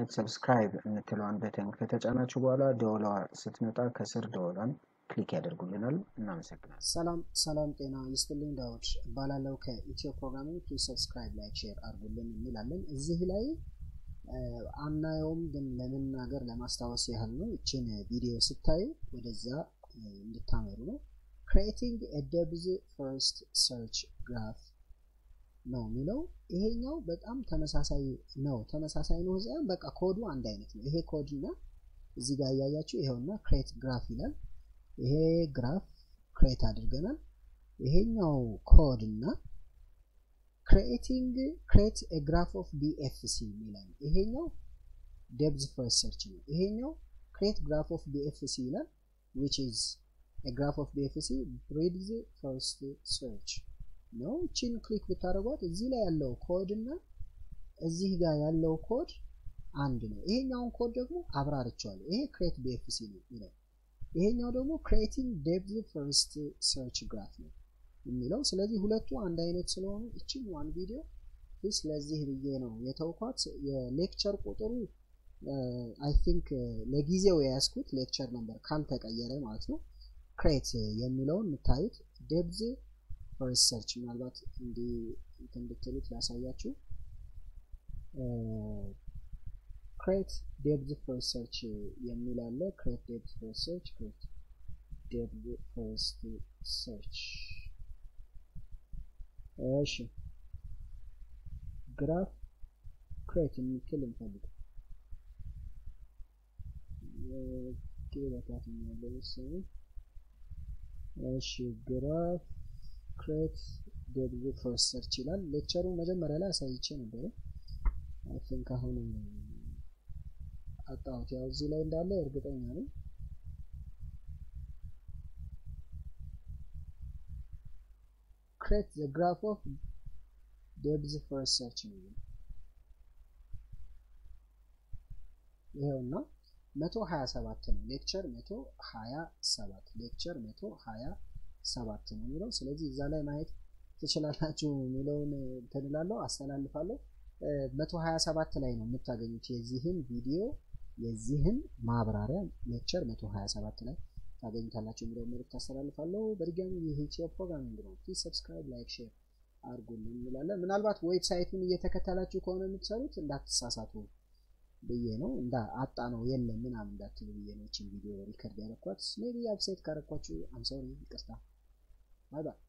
በመጫናት ሰብስክራይብ የምትለዋን በተን ከተጫናችሁ በኋላ ደወሏ ስትመጣ ከስር ደወሏን ክሊክ ያደርጉልናል። እናመሰግናለን። ሰላም ሰላም፣ ጤና ይስጥልኝ። ዳውድ እባላለሁ ከኢትዮ ፕሮግራሚንግ። ፕሊዝ ሰብስክራይብ፣ ላይክ፣ ሼር አድርጉልን እንላለን። እዚህ ላይ አናየውም፣ ግን ለመናገር ለማስታወስ ያህል ነው። ይችን ቪዲዮ ስታዩ ወደዛ እንድታመሩ ነው። ክሬቲንግ ደብዝ ፈርስት ሰርች ግራፍ ነው የሚለው። ይሄኛው በጣም ተመሳሳይ ነው። ተመሳሳይ ነው ሳይሆን በቃ ኮዱ አንድ አይነት ነው። ይሄ ኮድ እና እዚህ ጋር እያያችሁ ይኸውና ክሬት ግራፍ ይላል። ይሄ ግራፍ ክሬት አድርገናል። ይሄኛው ኮድ እና ክሬቲንግ ክሬት ግራፍ ኦፍ ቢኤፍሲ ይላል። ይሄኛው ደብዝ ፈርስት ሰርች ነው። ይሄኛው ክሬት ግራፍ ኦፍ ቢኤፍሲ ይላል which is a graph of BFC breeds first search ነው። እቺን ክሊክ ብታደርጓት እዚህ ላይ ያለው ኮድ እና እዚህ ጋር ያለው ኮድ አንድ ነው። ይሄኛውን ኮድ ደግሞ አብራርቸዋለሁ። ይሄ ክሬት ቢኤፍሲ ነው የሚለው፣ ይሄኛው ደግሞ ክሬቲንግ ዴፕዝ ፈርስት ሰርች ግራፍ ነው የሚለው። ስለዚህ ሁለቱ አንድ አይነት ስለሆኑ እቺን ዋን ቪዲዮ ስለዚህ ብዬ ነው የተውኳት። የሌክቸር ቁጥሩ አይ ቲንክ ለጊዜው የያዝኩት ሌክቸር ነበር ካልተቀየረ ማለት ነው። ክሬት የሚለውን የምታዩት ዴፕዝ ፈርስት ሰርች ምናልባት እንዲህ እንድትሉት ላሳያችሁ። ክሬት ዴፕዝ ፈርስት ሰርች የሚል አለ። ክሬት ዴፕዝ ፈርስት ሰርች፣ ክሬት ዴፕዝ ፈርስት ሰርች። እሺ ግራፍ ክሬት የሚትል እንፈልግ እሺ ግራፍ ክሬት ዴፕዝ ፈርስት ሰርች ይላል። ሌክቸሩ መጀመሪያ ላይ አሳይቼ ነበረ። አይ ቲንክ አሁን አጣሁት። ያው እዚህ ላይ እንዳለ እርግጠኛ ነኝ። ክሬት ዘ ግራፍ ኦፍ ዴፕዝ ፈርስት ሰርች ነው ይሄውና መቶ ሀያ ሰባት ነው ሌክቸር መቶ ሀያ ሰባት ሌክቸር መቶ ሀያ ሰባት ነው የሚለው። ስለዚህ እዛ ላይ ማየት ትችላላችሁ የሚለውን ትንላለሁ አስተላልፋለሁ። መቶ ሀያ ሰባት ላይ ነው የምታገኙት የዚህን ቪዲዮ የዚህን ማብራሪያ ሌክቸር መቶ ሀያ ሰባት ላይ ታገኙታላችሁ የሚለውን መልዕክት አስተላልፋለሁ። በድጋሚ ይህ ኢትዮ ፕሮግራሚንግ ነው። ፕሊዝ ሰብስክራይብ፣ ላይክ፣ ሼር አድርጉልን እንላለን። ምናልባት ዌብሳይቱን እየተከተላችሁ ከሆነ የምትሰሩት እንዳትሳሳቱ ብዬ ነው እንዳ አጣ ነው የለም ምናምን እንዳትሉ ብዬ ነው። ይችን ቪዲዮ ሪከርድ ያደረኳት ሜቢ አብሳይት ካረኳችሁ አምሳውን ይቅርታ። ባይ ባይ።